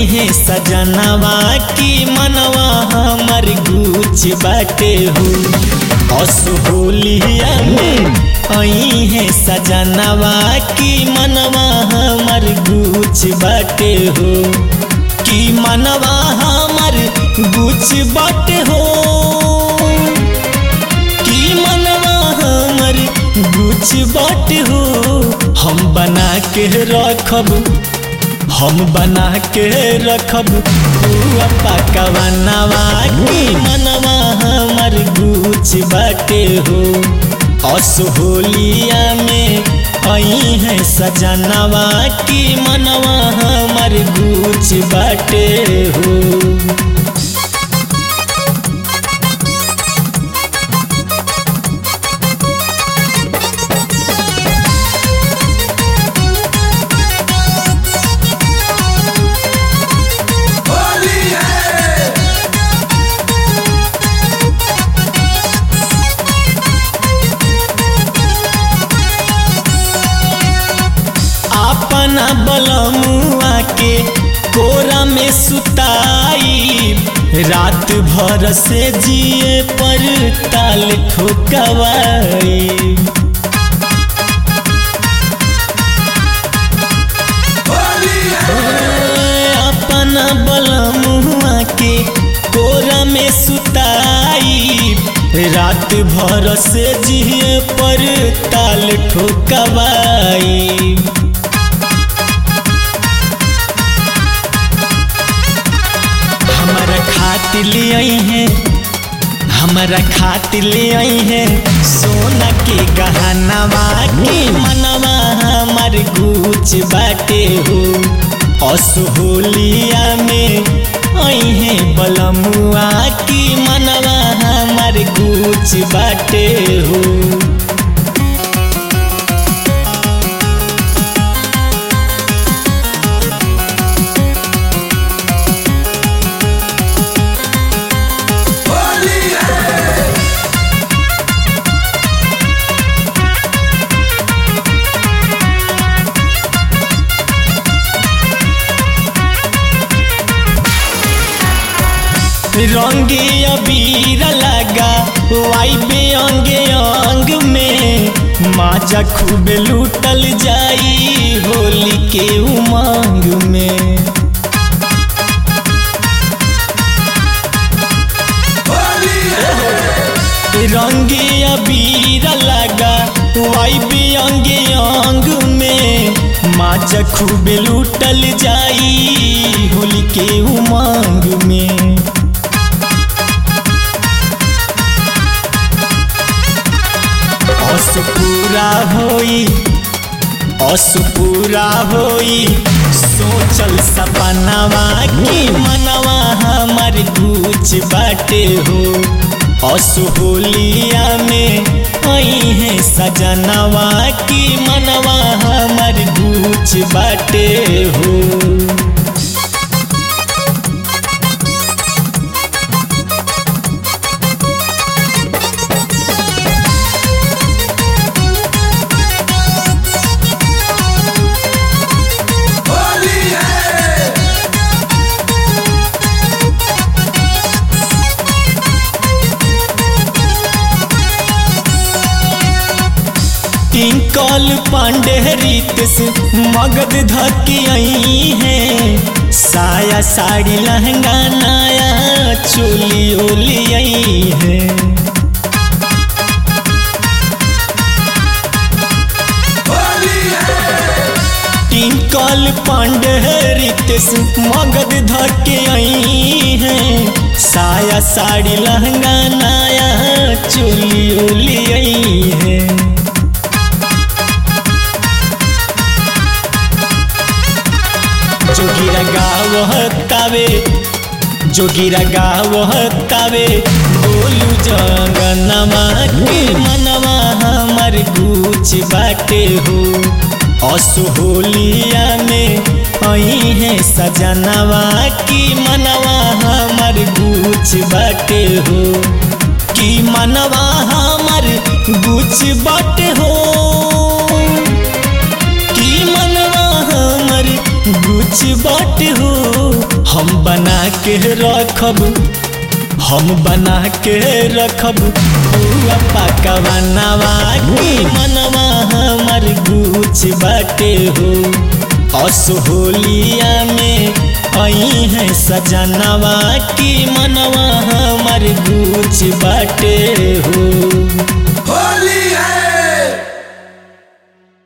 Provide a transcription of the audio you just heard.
है सजनवा की मनवा हमर गुच बाटे हो असहोलिया में आई है सजनवा की मनवा हमर गुच बाटे हो की मनवा हमर गुच बाटे हो की मनवा हमर गुच बाटे हो हम बना के रखब हम बना के रखब हुआ पकवानवा की मनवा हमर गुच बाटे हो असहोलिया में आई है सजनवा की मनवा हमर गुच बाटे हो होली है अपना बलमुआ के कोरा में सुताई रात भर से जिए पर ताल ठोकवाई होली है अपना बलमुआ के कोरा में सुताई रात भर से जिए पर ताल ठोकवाई हमारा खातिर ले आई हैं हमारा खातिर ले आई हैं सोना के गहनवा के मनवा हमार गुच बाटे हो असहोलिया में आई हैं बलमुआ की मनवा हमार गुच बाटे हो होली है रंगे अबीर लगा वाइबे अंगे अंग में माजा खूब लूटल जाई होली के उमंग में होली है रंगे अबीर लगा वाइबे अंगे अंग में माजा खूब लूटल जाई होली के उमंग में अस पूरा होई अस पूरा होई सोचल सपनावा की मनवा हमर गुच बाटे हो असहोलिया में आई है सजनवा की मनवा हमर गुच बाटे हो होली है टिंकल पांडे रितेश मगध धकी आई है साया साड़ी लहंगा नया चोली ओली आई है होली है टिंकल पांडे रितेश मगध धके आई है साया साड़ी लहंगा नया चोली ओली आई है जोगिरा गावह तावे जोगिरा गावह तावे बोलू जंगनमा के मनवा हमर गुच बाटे हो असहोलिया में आई है सजनवा की मनवा हमर गुच बाटे हो की मनवा हमर गुच बाटे हो की मनवा हमर गुच बाट हो हम बना के रखब हम बना के रखब हुआ पकवानवा के मनवा हमर गुच बाटे हो असहोलिया में आई है सजनवा की मनवा हमर गुच बाटे हो होली